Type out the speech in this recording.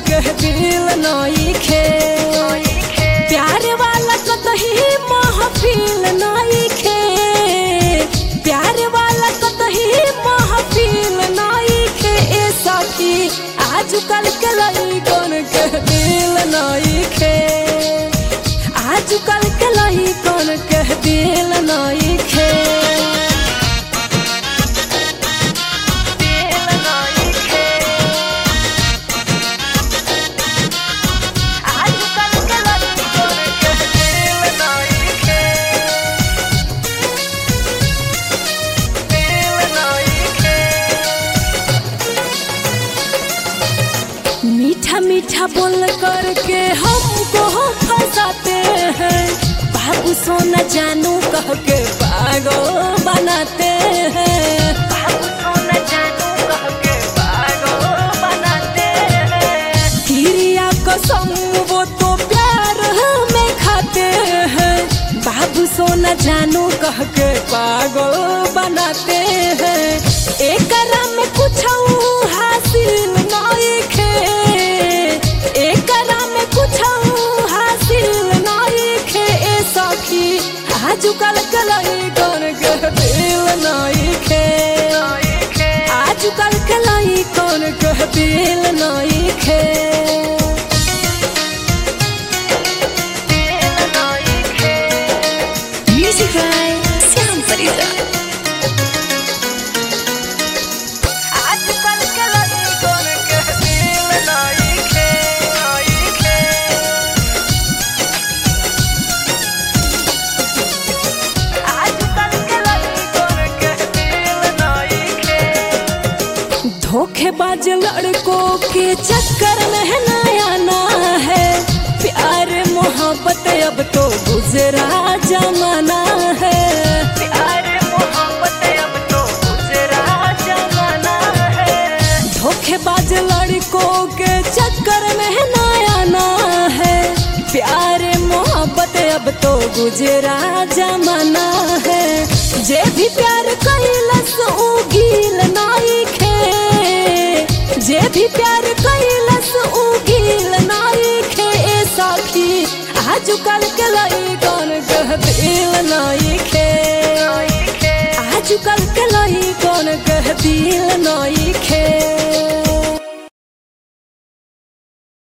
के दिल नई खे प्यार वाला कतही महफिल नई खे प्यार वाला कतही महफिल नई खे ए सखी आजकल के लइकन के दिल नई खे आजकल के लइकन के दिल नई खे दिल नई खे आजकल के लइकन के दिल नई खे दिल नई खे मीठा मीठा बोल करके हमको फंसाते हैं बाबू सोना जानू कह के पागल बनाते हैं बाबू सोना जानू कह के पागल बनाते हैं किरिया कसम वो तो प्यार में खाते हैं बाबू सोना जानू कह के पागल बनाते हैं एक में कुछ हासिल नहीं खे एक में कुछ हासिल नहीं खे ए सखी आजकल के लइकन के दिल नहीं खे आजकल के लइकन के दिल नहीं खे दिल नहीं खे Music by Siam Farida. आजकल के लइकन के दिल नहीं खे नहीं खे आजकल के लइकन के दिल नहीं खे धोखेबाज लड़कों के चक्कर में है नया ना है प्यार मोहब्बत अब तो गुजरा जमाना है प्यार मोहब्बत अब तो गुजरा जमाना है धोखेबाज लड़कों के चक्कर में है नया ना है प्यार मोहब्बत अब तो गुजरा जमाना है जे भी प्यार कैलस उ गिल नाई खे जे भी प्यार कैलस उ गिल नाई खे ए सखी आजकल के लइकन के दिल नाई खे आजकल के